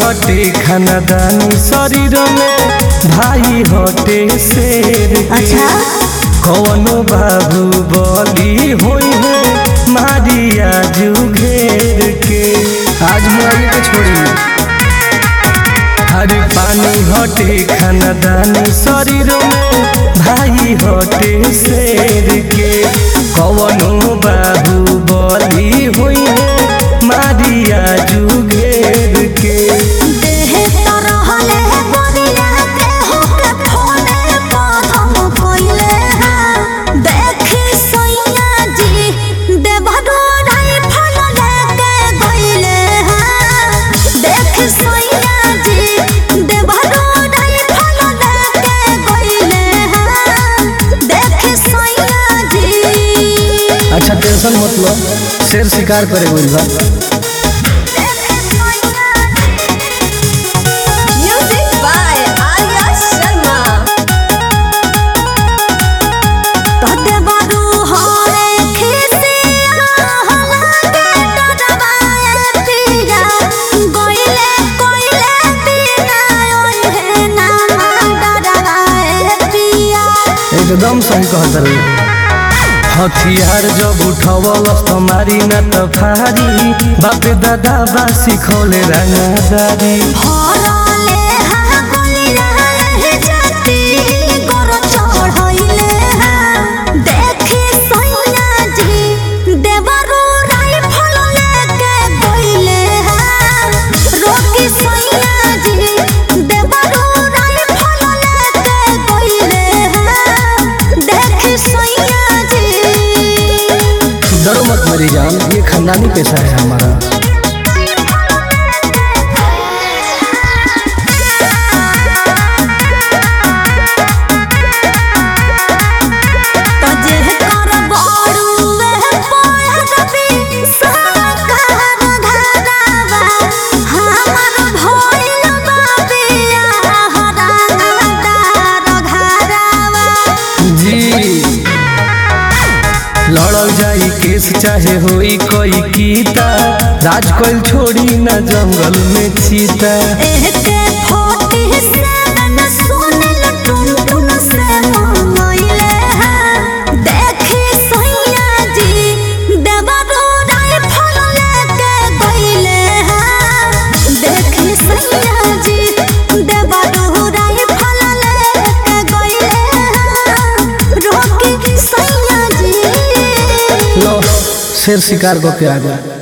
हटे खानदानी शरीर में भाई हटे शेर के अच्छा कौनो बाबू बोली होई है मारिया जू घेर के आज मुआई के छोड़ी हरे पानी हटे खानदानी शरीर में भाई हटे शेर के कौनो बाबू बोली होई है मारिया जू घेर के देह तरहले बनिया देह के फोने पर हम कोइले हैं देखी सैया जी देवरो राइफल लेके गइले हैं देख सैया जी देवरो राइफल लेके गइले हैं देख सैया जी अच्छा टेंशन मत लो शेर शिकार करे गइल बा Music by Arya Sharma. तोते बारू होरे खिसिया हलाके डरवाए पिया गोइले कोइले पिया ओए हे नामा डरवाए पिया एकदम सही कहत रही हथियार जब उठवलस तुम्हारी न त फारी बापे दादा बा सिखौले रंगदारी हरले हा गोलिया हे जाती गोर चढ़इले हा देखी सैया जी देवरो राइफल लेके गइले हा रोकी सैया जी देवरो राइफल लेके गइले हा देखी सैया जी डरो मत मेरी जान ये खानदानी पेशा है हमारा तजे कर बड़ुए पयरबी साकार धरावा हमर भइल बाबिया हरादार घरावा जी लड़ल जाई केस चाहे होई कोई कीता राज कोइल छोड़ी न जंगल में चीता एहके फोटी से न सुनल टुन टुन से मंगइले हैं देखी सैया जी देवरो राइफल लेके गइले हैं देखी सैया जी देवरो राइफल लेके गइले हैं रोकी सैया जी लो शेर शिकार को के आ गया